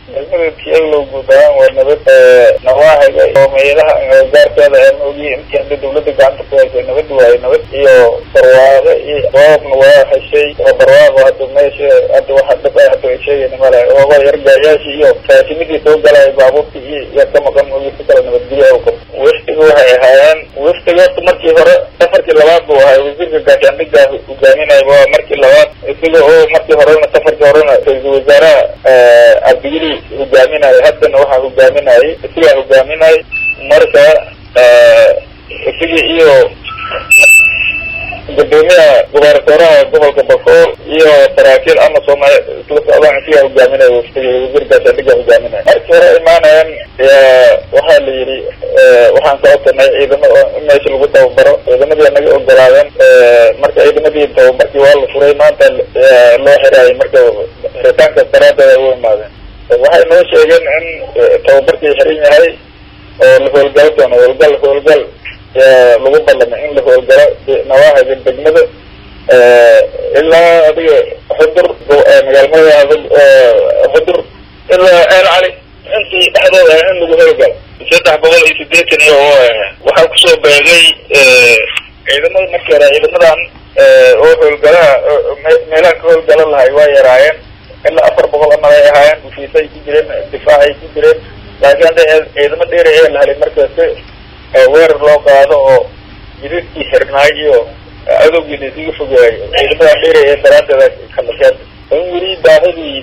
degmada tiyaglow guud ahaan waa nabad nawaaxiga oo meelaha gaarkeeda aan ogiye intii hadda dawladda gacanta ku haysa nabad waaye nabad iyo barwaaqo iyo roobna waa heshay oo barwaaqo hadda meesha hadda waxa dhab ah hadda ay sheegayna male ooba yargaayaashii iyo faasimidii soo galaya baabuurtii iyo yaa ka maqan ogi si kale nabadgelya u qabo waftiga waxay ahaayeen waftiga horta markii hore safarkii labaad buu ahay wasiirka gaashaandhiga hogaaminaya waa markii labaad isaga oo markii horena safarkii horena ra-iisul wasaaraha cabdigeli hogaaminayo haddana waxaa hogaaminayay isagaa hogaaminay marka isaga iyo gudoomiyaha gubernatoraha gobolka bakool iyo saraakiil ama soomali isla socdaan isagaa hogaaminaya waftiga wasiir gaashaandhiga hogaaminaya markii hore imaanayaan waxaa la yidhi waxaan ka codsanay ciidamo in meesha lagu tababaro ciidamadii naga ogolaadeen marka ciidamadii tababarkii waa la furay maanta loo xiraayay marka xiritaankaas daraadeed ay u imaadeen waxay noo sheegeen in tababarkii xiran yahay oo la howlgalo doono howlgal howlgal lagu ballamay in la howlgalo nawaaxiga degmada ilaa adiga xudur magaalmada xudur ilaa eel cali intii dhexdooda in lagu howlgalo saddex boqol iyo sideetan iyo waxaa kusoo beegay ciidamada markii hore ciidamadan oo howlgalaha meelaha ka howlgala lahay waa yaraayeen ilaa afar boqol amal ay ahaayeen ufiisay ku jireen difaacay ku jireen laakiin hadda ciidamo dheeri ee la helay markaasi weerar loo qaado oo jidadkii xirnaay iyo adowgii la isugu fogeeyo ciidamadan dheeri ee daraadeeda kalakeen in weli baahidii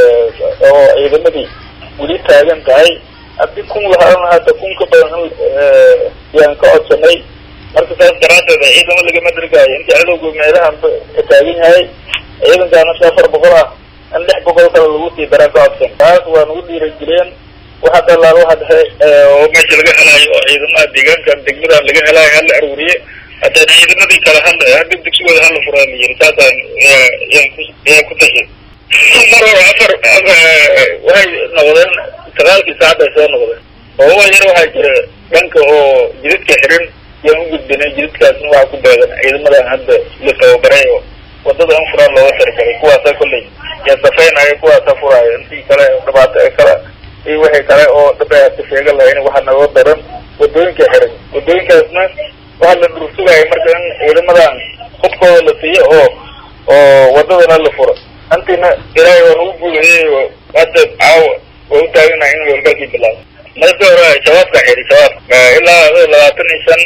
oo ciidamadii weli taagan tahay haddii kun lahaan hadda kun ka badan yaan ka codsanay marka saas daraadeed ciidamo lagama dirgaayo intii cadowga meelahan ka taagan yahay ciidankaana si afar boqol ah in lix boqol kale lagu sii daraa ka codsan taas waa nagu dhiirageliyeen waxa dalaal waxa dhexe oo meesha laga helaayo oo ciidamaha deegaankan degmadan laga helaayo hala aruuriye haddana ciidamadii kale hala hadda dugsigooda hala furaa la yiri saasaan yaan ku yaan ku tashay mar hore afar waxay noqdeen sagaalkii saacad ay soo noqdeen oo wa yar waxaa jira dhanka oo jidadka xirin yaan u gudbinay jidadkaasna waxaa ku beegan ciidamadan hadda la tababaray oo wadada in furaan looga taragalay kuwaasa kolley yaa safeynaya kuwaasa furaayo intii kale dhibaato ee kale iyo wixii kale oo dhib ay hadda sheegan lahayn waxaa nagoo daran wadooyinka xiran wadooyinkaasna waxaa la dhursugaya marka in ciidamadan hubkooda la siiyo oo oo wadadana la furo intiina ilaahay waa nagu guulayay oo hadda caawa waa u taaganahay in howlgalkii bilaabo marka hore shabaabka xiri shabaab ilaa labaatan iyo shan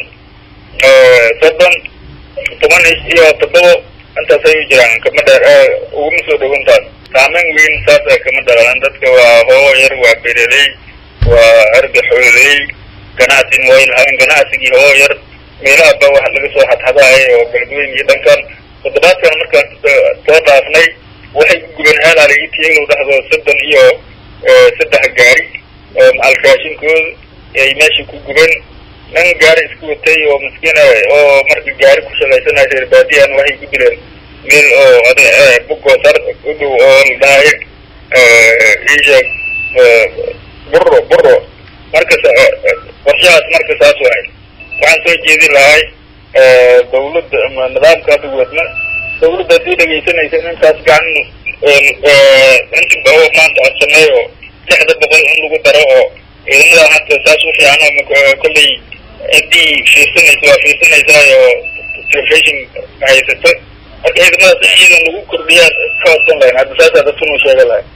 soddon toban iyo toddoba intaas ay u jiraan kama dheer uguma soo dhawantaas saameyn weyn saasa kama dhalan dadka waa hoogo yar waa bereley waa arga xooley ganacsin way lahayn ganacsigii hoogo yar meelahaba wax laga soo xadxadahay oo galgooyin iyo dhankan toddobaadkan markaan soo dhaafnay waxay ku gubeen eelaali itiyaglow dhexdoo soddon iyo saddex gaari oo macal raashinkooda ay meesha ku gubeen nin gaari isku watay oo maskiina oo marka gaari ku shaqaysanaya reer baadiyan waxay ku dileen meel oo ad bugoosar u dhow oo la dhahay isheeg buro buro marka qorshahaas marka saas waay waxaan soo jeedin lahay dawladda ama nidaamka hadda wadna dawladda haddii dhegaysanaysa in intaas gacan inta oo maanta codsanay oo lixda boqol in lagu daro oo ciidamadan hadda saas u fiican oo kolley ciddii fiirsanaysa waa fiirsanaysaa oo telefishon haysato marka ciidamadaas in iyadan lagu kordhiyaa ka codsan lahayn hadda saasaa dadkanu sheega lahay